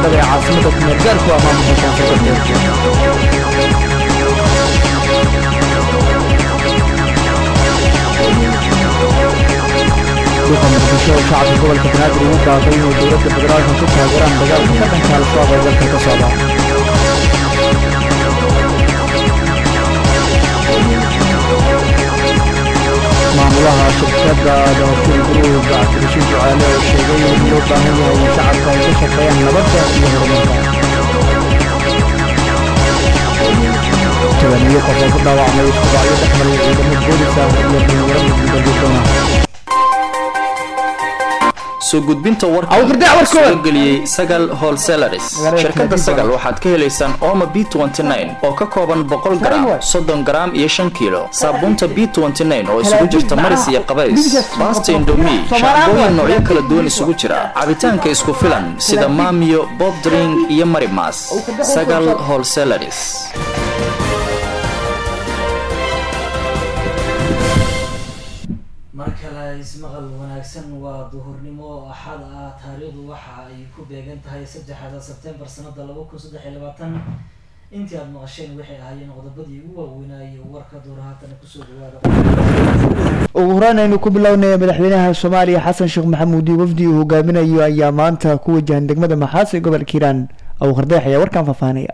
baydhabo ee caasimada kumeel gaarku ah maamulka koonfur galbeed duqa muqdisho oo shacabka gobolka banaadir ugu baaqay inay dowladda federaalka ku taageeraan dagaalka ka dhanka al-shabaab ee dalka ka socda maamulaha shirkadda dabatir group cabdirashiid ducaale oo sheegay in loo baahan yahay in shacabka ay ka shaqeeyaan nabadda iyo horumarka tobaniyo qof oo ku dhaawacmay isku dhacyo dhex maray ciidamo booliska iyo dhalinyaro mudugudalyodoona soo gudbinta warka Awgardac warkood. soo geliyey sagal wholesaleris Magaalada shirkadda Kadiba. sagal waxaad ka helaysaan ooma b oo ka kooban boqol gram soddon gram iyo shan kiilo saabuunta b oo isugu jirta maris iyo qabays baasta indomi shaambooyin noocyo kala duwan isugu jira cabitaanka isku filan sida maamiyo bob drink iyo marimas sagal wholesaleris mar kale ismaqal wanaagsan waa duhurnimo axad ah taariikhdu waxa ay ku beegan tahay saddexda sebtembar sanada laba kun saddex iyo labaatan intii aada maqasheen waxay ahaayeen qodobadii ugu waaweynaaye warka door haatana kusoo dhawaada ugu horeyn aynu ku bilownay madaxweynaha soomaaliya xasan sheekh maxamuud iyo wafdi uu hogaaminayo ayaa maanta ku wajahan degmada maxaas ee gobolka hiiraan abu qardeex ayaa warkan faahfaahinaya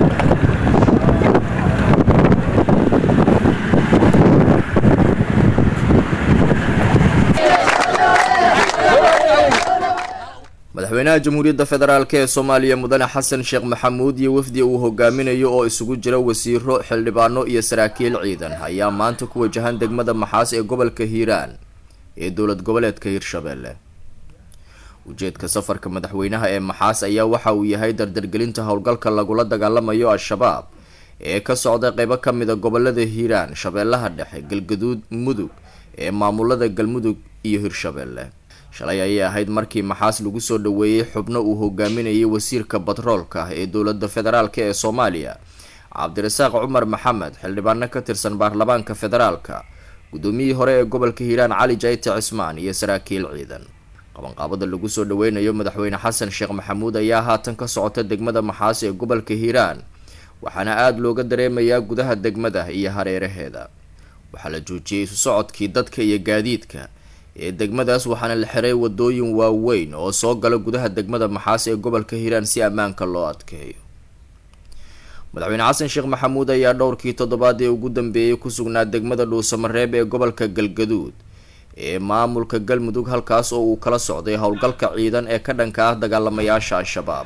madaxweynaha jamhuuriyadda federaalk ee soomaaliya mudane xasan sheekh maxamuud iyo wafdi uu hogaaminayo oo isugu jira wasiiro xildhibaano iyo saraakiil ciidan ayaa maanta ku wajahan degmada maxaas ee gobolka hiiraan ee dowlad goboleedka hirshabelle ujeedka safarka madaxweynaha ee maxaas ayaa waxa uu yahay dardargelinta howlgalka lagula dagaalamayo al-shabaab ee ka socda qeybo ka mida gobolada hiiraan shabeellaha dhexe galgaduud mudug ee maamulada galmudug iyo hirshabelle shalay ayay ahayd markii maxaas lagu soo dhaweeyey xubno uu hogaaminayay wasiirka batroolka ee dowladda federaalk ee soomaaliya cabdirasaaq cumar maxamed xildhibaano ka tirsan baarlamaanka federaalka guddoomiyihii hore ee gobolka hiiraan cali jayte cismaan iyo saraakiil ciidan qabanqaabada lagu soo dhaweynayo madaxweyne xasan sheekh maxamuud ayaa haatan ka socota degmada maxaas ee gobolka hiiraan waxaana aada looga dareemayaa gudaha degmada iyo hareeraheeda waxaa la joojiyey isu socodkii dadka iyo gaadiidka ee degmadaas waxaana la xiray wadooyin waaweyn oo soo gala gudaha degmada maxaas ee gobolka hiiraan si ammaanka loo adkeeyo madaxweyne xasan sheekh maxamuud ayaa dhowrkii toddobaad ee ugu dambeeyey ku sugnaa degmada dhuusamareeb ee gobolka galgaduud ee maamulka galmudug halkaas oo uu kala socday howlgalka ciidan ee ka dhanka ah dagaalamayaasha al-shabaab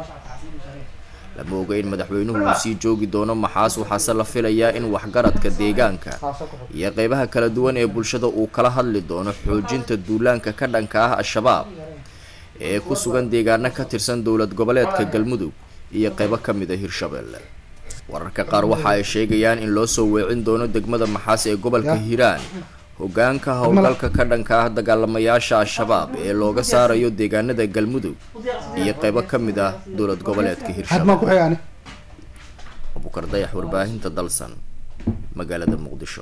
lama oga in madaxweynuhu uu sii joogi doono maxaas waxaase la filayaa in waxgaradka deegaanka iyo qeybaha kala duwan ee bulshada uu kala hadli doono xoojinta duulaanka ka dhanka ah al-shabaab ee ku sugan deegaano ka tirsan dowlad goboleedka galmudug iyo qeybo ka mid a hirshabelle wararka qaar waxa ay sheegayaan in loo soo weecin doono degmada maxaas ee gobolka hiiraan hogaanka howlgalka ka dhanka ah dagaalamayaasha al-shabaab ee looga saarayo deegaanada galmudug iyo qeybo ka mid ah dowlad goboleedka hirshabelle abukar dayax warbaahinta dalsan magaalada muqdisho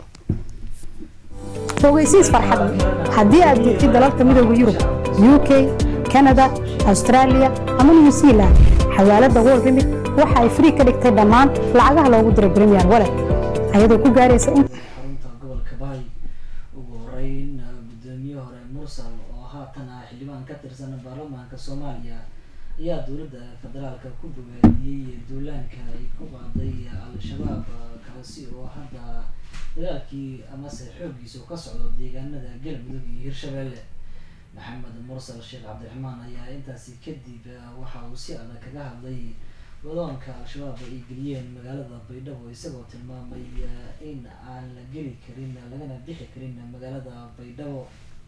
fogeysiis farxad haddii aad joogtid dalalka midooda yurub u k kanada australia ama new zealand xawaalada world remit waxa ay free ka dhigtay dhammaan lacagaha loogu diro premier wallet ayadoo ku gaaraysa in xarunta gobolka bahay ugu horeyn gudoomiye hore mursal oo haatan ah xildhibaan ka tirsan baarlamaanka soomaaliya ayaa dowladda federaalka ku bogaadiyey duulaanka ay ku qaaday al-shabaab kaasi oo hadda dagaalkii amase xooggiisa uu ka socdo deegaanada galmudug iyo hirshabelle maxamed mursal sheekh cabdiraxmaan ayaa intaasi kadib waxa uu si adag kaga hadlay wadaonka al-shabaab ay geliyeen magaalada baydhabo isagoo tilmaamay in aan la geli karin lagana bixi karin magaalada baydhabo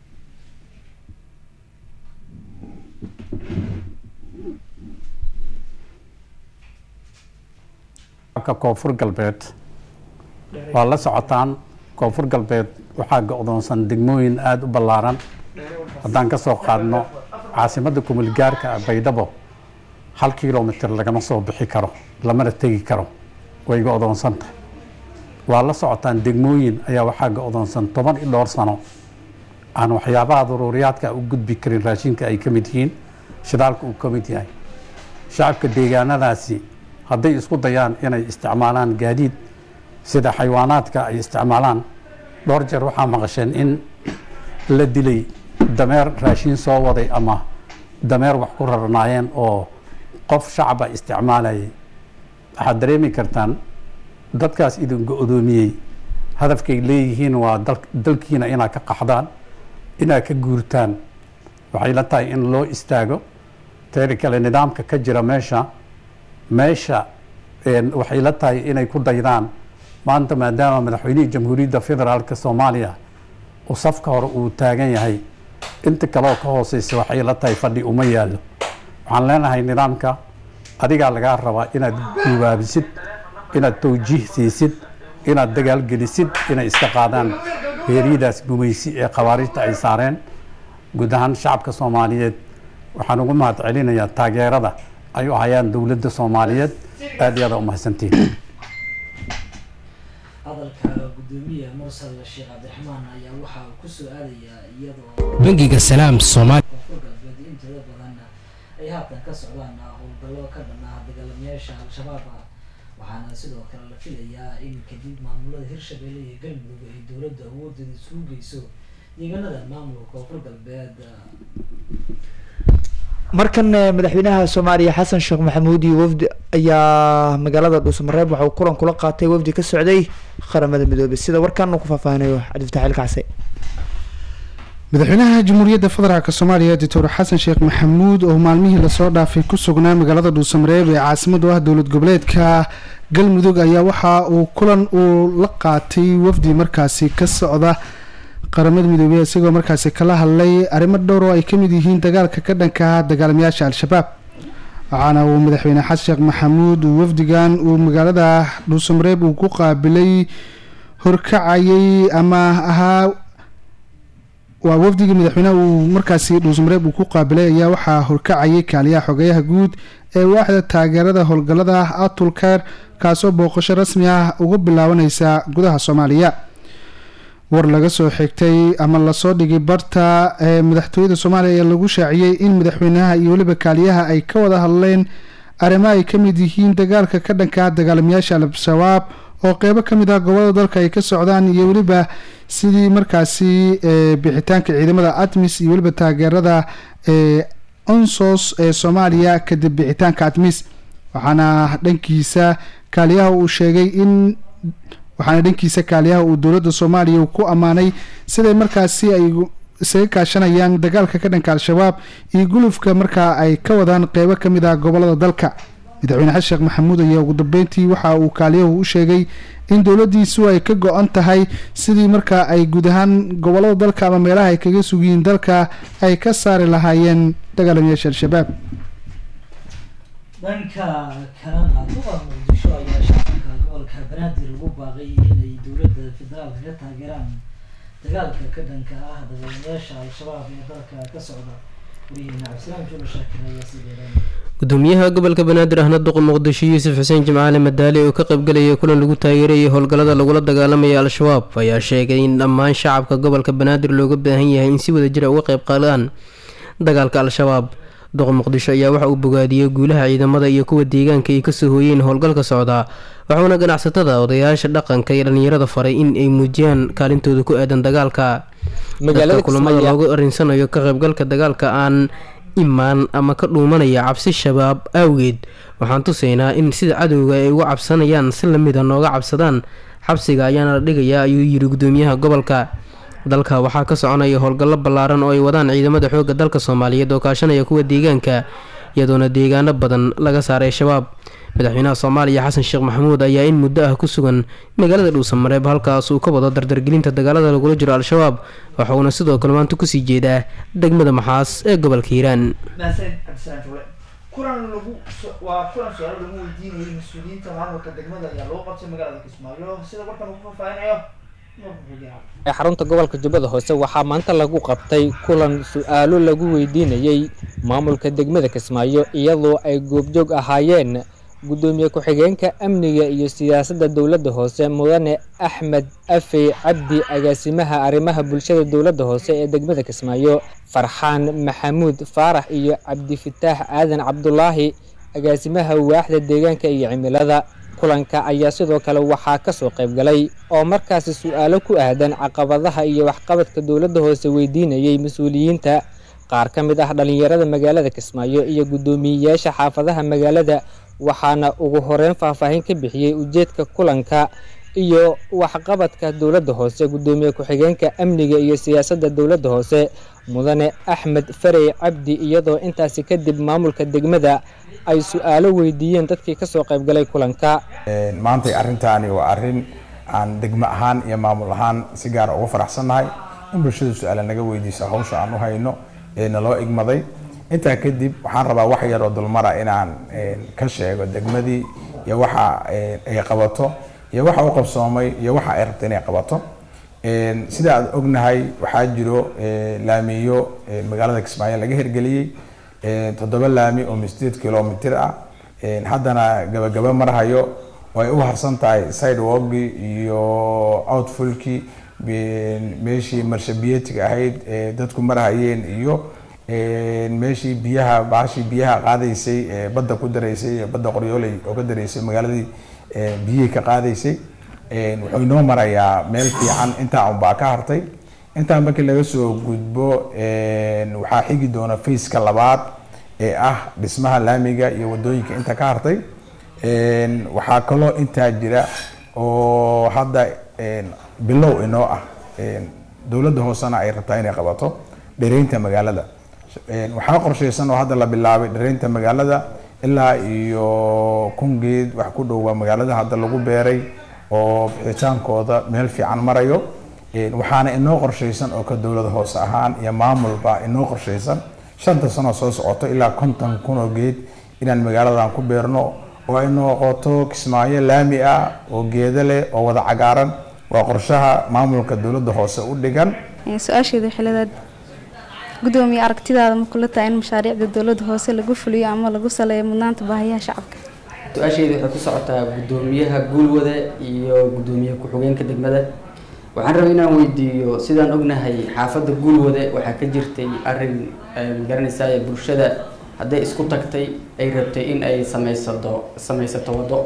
ka koonfur galbeed waa la socotaan koonfur galbeed waxaa go-doonsan degmooyin aada u ballaaran haddaan ka soo qaadno caasimadda kumulgaarka ah baydhabo hal kilomitr lagama soo bixi karo lamana tegi karo way go-doonsan tahay waa la socotaan degmooyin ayaa waxaa go-doonsan toban iyo dhowr sano aan waxyaabaha daruuriyaadka u gudbi karin raashinka ay ka mid yihiin shidaalka uu ka mid yahay shacabka deegaanadaasi hadday isku dayaan inay isticmaalaan gaadiid sida xayawaanaadka ay isticmaalaan dhowr jeer waxaa maqasheen in la dilay dameer raashiin soo waday ama dameer wax ku rarnaayeen oo qof shacaba isticmaalayay waxaad dareemi kartaan dadkaas idin go-doomiyey hadafkay leeyihiin waa dalkiina inaad ka qaxdaan inaad ka guurtaan waxay la tahay in loo istaago teeri kale nidaamka ka jira meesha meesha waxay la tahay inay ku daydaan maanta maadaama madaxweynihii jamhuuriyadda federaalk soomaaliya uu safka hore uu taagan yahay inta kaleoo ka hooseysa waxay la tahay fadhi uma yaallo waxaan leenahay nidaamka adigaa lagaa rabaa inaad guubaabisid inaad tawjiih siisid inaad dagaalgelisid inay iska qaadaan heeryadaas gumaysi ee khawaarijta ay saareen guud ahaan shacabka soomaaliyeed waxaan ugu mahad celinayaa taageerada ay u hayaan dowladda soomaaliyeed aad iyo aada umahadsantiin hadalka gudoomiya mursal sheekh cabdiraxmaan ayaa waxa uu kusoo aadayaa iyadoo bangiga salaam soomaali koonfur galbeed intooda badan ay haatan ka socdaan howlgallo ka dhanaa dagaalamayaasha al-shabaab waxaana sidoo kale la filayaa in kadib maamulada hirshabelle iyo galmudug ay dowladda awoodeeda isugu geyso deegaanada maamulka koonfur galbeed markan madaxweynaha soomaaliya xasan sheekh maxamuud iyo wafdi ayaa magaalada dhuusamareeb waxa uu kulan kula qaatay wafdi ka socday qaramada midoobay sida warkan uu ku faahfaahinayo cabdifatax ilkacse madaxweynaha jamhuuriyadda federaalk soomaaliya doctor xasan sheekh maxamuud oo maalmihii lasoo dhaafay ku sugnaa magaalada dhuusamareeb ee caasimadu ah dowlad goboleedka galmudug ayaa waxa uu kulan uu la qaatay wafdi markaasi ka socda qaramada midoobey isagoo markaasi kala hadlay arrimo dhowr oo ay kamid yihiin dagaalka ka dhanka ah dagaalamayaasha al-shabaab waxaana uu madaxweyne xasan sheekh maxamuud uu wafdigan uu magaalada dhuusamareeb uu ku qaabilay horkacayay ama ahaa waa wafdigii madaxweyneha uu markaasi dhuusamareeb uu ku qaabilay ayaa waxaa horkacayay kaaliyaha xogeyaha guud ee waaxda taageerada howlgallada atulkeer kaasoo booqasho rasmi ah uga bilaabaneysa gudaha soomaaliya war laga soo xigtay ama lasoo dhigay barta ee madaxtooyada soomaaliya ayaa lagu shaaciyey in madaxweynaha iyo weliba kaaliyaha ay ka wada hadleen arrimo ay ka mid yihiin dagaalka ka dhanka dagaalamayaasha al-shabaab oo qeybo ka mid ah gobolada dalka ay ka socdaan iyo weliba sidii markaasi bixitaanka ciidamada atmis iyo weliba taageerada ee onsos ee soomaaliya kadib bixitaanka atmis waxaana dhankiisa kaaliyaha uu sheegay in waxaana dhankiisa kaaliyaha uu dowladda soomaaliya ku ammaanay siday markaasi ay isaga kaashanayaan dagaalka ka dhanka al-shabaab iyo gulufka markaa ay ka wadaan qeybo ka mid ah gobolada dalka madaxweyne xasan sheekh maxamuud ayaa ugu dambeyntii waxa uu kaaliyahu u sheegay in dowladiisu ay ka go-an tahay sidii markaa ay guud ahaan gobolada dalka ama meelaha ay kaga sugiyiin dalka ay ka saari lahaayeen dagaalamayaasha al-shabaab dhanka kalena duqa muqdisho ayaa shacabka gobolka banaadir ugu baaqay inay dowladda federaalka ka taageeraan dagaalka ka dhanka ah dagaalamayaasha al-shabaab ee dalka ka socda wariyeena cabdisalaam juula shaakir ayaa sii dheereynaya gudoomiyaha gobolka banaadir ahna duqa muqdisho yuusuf xuseen jimcaale madaali oo ka qaybgalayay kulan lagu taageerayay howlgallada lagula dagaalamaya al-shabaab ayaa sheegay in dhammaan shacabka gobolka banaadir looga baahan yahay in si wada jira uga qayb qaadaan dagaalka al-shabaab duqa muqdisho ayaa waxa uu bogaadiyey guulaha ciidamada iyo kuwa deegaanka ay kasoo hooyeen howlgalka socdaa waxauna ganacsatada odayaasha dhaqanka iyo dhallinyarada faray in ay muujiyaan kaalintooda ku aadan dagaalka dadka kulamada loogu arinsanayo ka qaybgalka dagaalka aan imaan ama ka dhuumanaya cabsi shabaab awgeed waxaan tusaynaa in sida cadowga ay uga cabsanayaan si lamida nooga cabsadaan xabsiga ayaana la dhigayaa ayuu yiri gudoomiyaha gobolka dalka waxaa ka soconaya howlgallo ballaaran oo ay wadaan ciidamada xoogga dalka soomaaliyeed oo kaashanaya kuwa deegaanka iyadoona deegaano badan laga saaray shabaab madaxweynaha soomaaliya xasan sheekh maxamuud ayaa in muddo ah ku sugan magaalada dhuusamareeb halkaas uu ka wado dardargelinta dagaalada lagula jiro al-shabaab waxauna sidoo kale maanta kusii jeedaa degmada maxaas ee gobolka hiiraan kulan lagu waa kulan su-aalo lagu weydiinayay mas-uuliyiinta maamulka degmada ayaa loo qabtay magaalada kismaayo sida warkan ugu faahfaahinayo ee xarunta gobolka jubbada hoose waxaa maanta lagu qabtay kulan su-aalo lagu weydiinayey maamulka degmada kismaayo iyadoo ay goobjoog ahaayeen guddoomiye ku-xigeenka amniga iyo siyaasadda dowladda hoose mudane axmed afey cabdi agaasimaha arrimaha bulshada dowladda hoose ee degmada kismaayo farxaan maxamuud faarax iyo cabdifitaax aadan cabdulaahi agaasimaha waaxda deegaanka iyo cimilada kulanka ayaa sidoo kale waxaa kasoo qayb galay oo markaasi su-aalo ku aadan caqabadaha iyo waxqabadka dowladda hoose weydiinayay mas-uuliyiinta qaar ka mid ah dhalinyarada magaalada kismaayo iyo guddoomiyeyaasha xaafadaha magaalada waxaana ugu horeyn faahfaahin ka bixiyey ujeedka kulanka iyo waxqabadka dowladda hoose guddoomiye ku-xigeenka amniga iyo siyaasadda dowladda hoose mudane axmed farey cabdi iyadoo intaasi kadib maamulka degmada ay su-aalo weydiiyeen dadkii kasoo qaybgalay kulanka maantay arrintaani waa arrin aan degmo ahaan iyo maamul ahaan si gaara ugu faraxsannahay in bulshada su-aala naga weydiiso hawsha aan u hayno ee naloo igmaday intaa kadib waxaan rabaa wax yar oo dulmara inaan ka sheego degmadii iyo waxa ay qabato iyo waxa u qabsoomay iyo waxa ay rabto inay qabato sida aad ognahay waxaa jiro laamiyo magaalada kismaayo laga hirgeliyey toddoba laami oo sideed kilomitr ah haddana gabagaba marhayo oo ay u harsan tahay sidewalkii iyo outfulkii meeshii marshabiyeetiga ahayd dadku marhayeen iyo meeshii biyaha baashii biyaha qaadaysay badda ku daraysay badda qoryooley oo ka daraysay magaaladii biyihii ka qaadaysay wuxuu inoo marayaa meel fiican intaa unbaa ka hartay intaa markii laga soo gudbo waxaa xigi doona faceka labaad ee ah dhismaha laamiga iyo wadooyinka inta ka hartay waxaa kaloo intaa jira oo hadda bilow inoo ah dowladda hoosena ay rabtaa inay qabato dhereynta magaalada waxaa qorshaysan oo hadda la bilaabay dhereynta magaalada ilaa iyo kun geed wax ku dhowaa magaalada hadda lagu beeray oo bixitaankooda meel fiican marayo waxaana inoo qorshaysan oo ka dowlad hoose ahaan iyo maamulba inoo qorshaysan shanta sano soo socoto ilaa konton kun oo geed inaan magaaladan ku beerno oo ay noqoto kismaayo laami ah oo geeda leh oo wada cagaaran waa qorshaha maamulka dowladda hoose u dhigan su-aasheeda xilidaad gudoomiye aragtidaada ma kula tahay in mashaariicda dowladda hoose lagu fuliyo ama lagu saleeyo mudnaanta baahiyaha shacabka su-aasheeda waxay ku socotaa gudoomiyaha guulwade iyo gudoomiye ku-xigeenka degmada waxaan rabay inaan weydiiyo sidaan ognahay xaafadda guulwade waxaa ka jirtay arin magaranaysaa ee bulshada hadday isku tagtay ay rabtay in ay sameysato sameysato waddo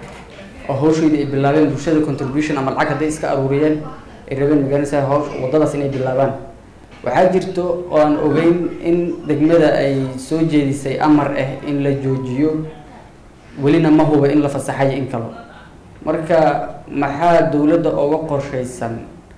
oo hawsheydii ay bilaabeen bulshada contribution ama lacag hadday iska aruuriyeen ay rabeen magaranaysaa hawsh waddadaas inay bilaabaan waxaa jirto oo aan ogeyn in degmada ay soo jeedisay amar ah in la joojiyo welina ma huba in la fasaxayo in kalo marka maxaa dowladda oga qorshaysan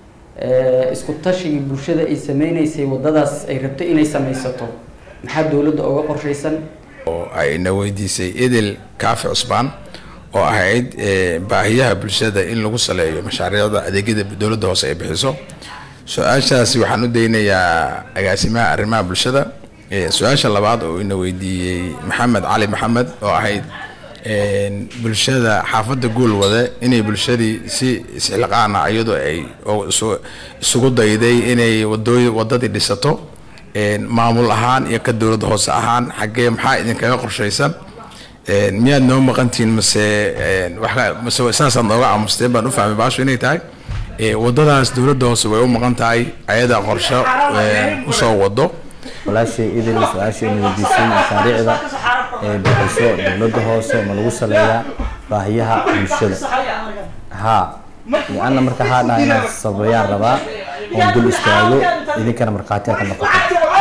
isku tashigii bulshada ay sameyneysay waddadaas ay rabtay inay sameysato maxaa dowladda oga qorshaysan oo ayna weydiisay idil kaafi cusbaan oo ahayd baahiyaha bulshada in lagu saleeyo mashaariicda adeegyada dowladda hoose ay bixiso su-aashaasi waxaan u daynayaa agaasimaha arrimaha bulshada su-aasha labaad oo ina weydiiyey maxamed cali maxamed oo ahayd bulshada xaafadda guulwade inay bulshadii si isxilqaana iyadoo ay isugu dayday inay wadooy wadadii dhisato maamul ahaan iyo ka dowladda hoose ahaan xaggee maxaa idinkaga qorshaysan miyaad noo maqantihiin mase mase saasaad nooga aamusteen baan u fahmay baashu inay tahay wadadaas dowladda hoose way u maqan tahay ayada qorsho usoo wado walaashay idil su-aashayna weydiisay mashaariicda ee bixiso dowladda hoose ma lagu saleeyaa baahiyaha bulshada haa lianna marka haa dhaha inaan sabayaan rabaa oon dul istaago idinkana markhaatiya ka noqoto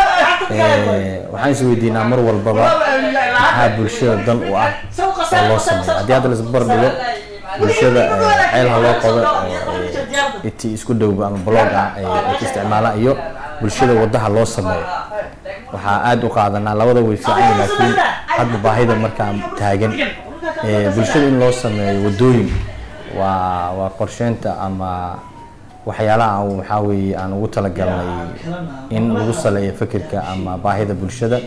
waxaan is weydiinaa mar walbaba maxaa bulshada dan u ah oo loo sameeyo haddii hadda laisbar dhigo bulshada ceel ha loo qodo iti isku dhowba ama blog ah ay ka isticmaalaan iyo bulshada wadaha loo sameeyo waxaa aada u qaadanaa labada way fiican laakiin hadba baahida markaa taagan bulshada in loo sameeyo wadooyin waa waa qorsheynta ama waxyaalaha aan waxaa weeye aan ugu talagalnay in lagu saleeyo fikirka ama baahida bulshada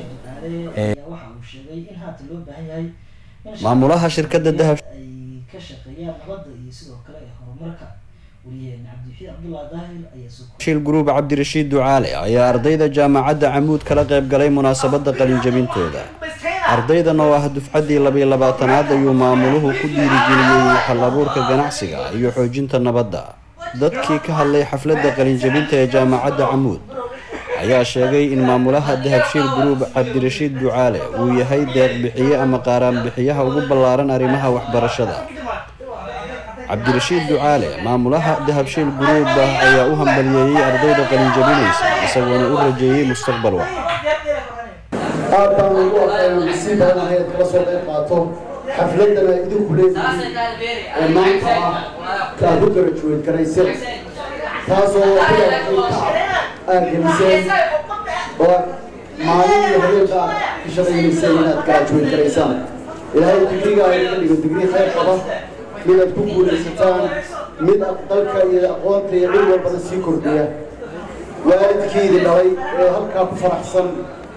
maamulaha shirkadda dahab ay ka shaqeeyaan nabadda iyo sidoo kale ee horumarka wariyaheena cabdixiid cabdullah daahir ayaa soo shil gruub cabdirashiid ducaale ayaa ardayda jaamacadda camuud kala qayb galay munaasabadda qalinjabintooda ardaydan oo ah dufcaddii labiyo labaatanaad ayuu maamuluhu ku dhiirigeliyey hal-abuurka ganacsiga iyo xoojinta nabadda dadkii ka hadlay xafladda qalinjabinta ee jaamacadda camuud ayaa sheegay in maamulaha dahabshiil group cabdirashiid ducaale uu yahay deeq bixiye ama qaaraan bixiyaha ugu ballaaran arrimaha waxbarashada cabdirashiid ducaale maamulaha dahabshiil group ayaa u hambaliyeeyey ardayda qalinjabinaysa isagoona u rajeeyey mustaqbal wax aad baan ugu aqoon si badan ayaad kala soo qayb qaato xafladana idinku leeyihiin ee maanta ah kaad u garajuweyd garayseen taasoo aad geliseen oo maalin iyo habeenka aad ka shaqaynayseen inaad garajuweyd garaysaan ilaahay digriga ka dhigo digri khayr qaba mid aad ku guulaysataan mid dalka iyo aqoonta iyo cid walbana sii kordhiya waalidkiidi dhalay ee halkaa ku faraxsan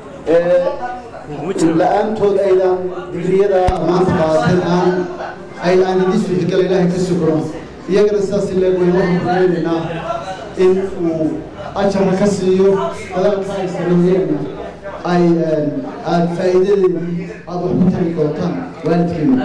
la-aantood aydan digriyada maanta qaadateen aan ay aan idin suurtagala ilaahay ka sukro iyagana sidaas leeg weyn waxaan kureynaynaa in uu ajarka ka siiyo dadaalka ay sameeyeenna ay aad faa'iidadeedii aad wax ku tari doontaan waalidkeena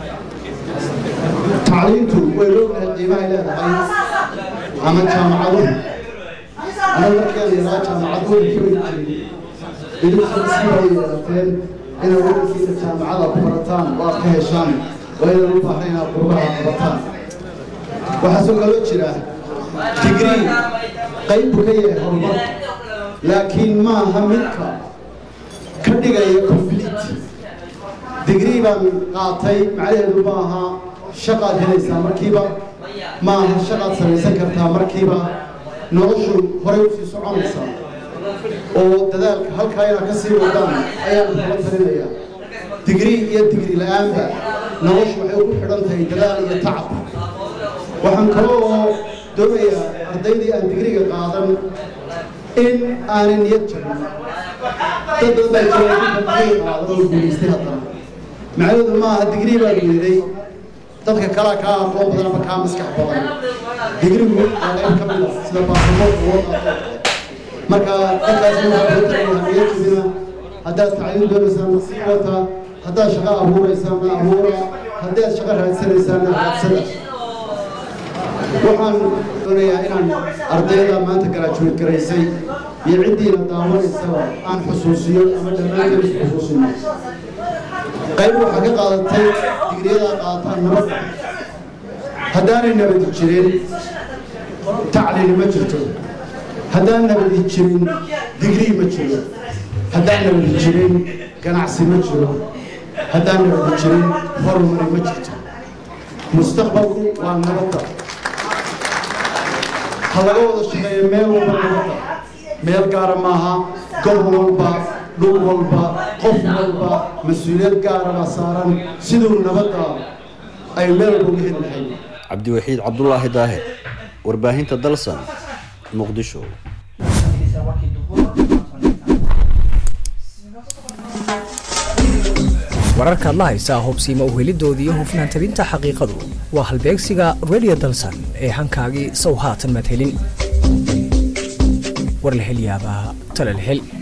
tacliintu way loogahay qiimahay leedahay ama jaamacaduhu ana markeeda yaraa jaamacaduhu ka wadi jiray idinkusiibay yeelateen inaad wadankiina jaamacada ku barataan oo aad ka heshaan oo aydan u baahnayn inaad qurbaha qabataan waxaa soo kaloo jira digrii qayb buu ka yahay horumar laakiin maaha midka ka dhigaya complete digrii baan qaatay macnaheedu maaha shaqaad helaysaa markiiba maaha shaqaad samaysan kartaa markiiba noloshu horay usii soconaysaa oo dadaalka halkaa inaad ka sii wadaan ayaan kula talinayaa digrii iyo digri la-aanba noloshu waxay ugu xidhan tahay dadaal iyo tacab waxaan kaloo doonayaa ardaydii aan digriga qaadan in aanay niyad jabin dad badan baa jira inta digriga qaadan oo guulaystay haddana macnaheedu maaha digrii baa weeday dadka kalaa kaa aqoon badan ama kaa maskax badan digrigu waa qayb ka mid ah sida baasaboorka loo qaato marka dadkaasniyadjabina haddaad tacliim doonaysaan sii wata haddaad shaqo abuuraysaanna abuura haddaad shaqo raadsanaysaanna raadsada waxaan doonayaa inaan ardayda maanta garaajuweed garaysay iyo ciddiina daawanaysaba aan xusuusiyo ama dhammaanteen is xusuusino qayb waxaa ka qaadatay digriyadaa qaadataan nabadda haddaanay nabadi jirin tacliini ma jirto haddaan nabadi jirin digrii ma jiro haddaan nabadi jirin ganacsi ma jiro haddaan nabadi jirin horumari ma jirto mustaqbalku waa nabadda ha laga wada shaqeeyo meel walba nabadda meel gaara maaha gob walba dhul walba qof walba mas-uuliyad gaara baa saaran siduu nabadda ay meel walba uga heli lahayd cabdiwaxiid cabdulaahi daahir warbaahinta dalsan muqdisho wararkaad la haysaa hubsiima u helidoodii iyo hufnaan tabinta xaqiiqadu waa halbeegsiga radio dalsan ee hankaagii sow haatan madhelin war la hel yaabaa tala la hel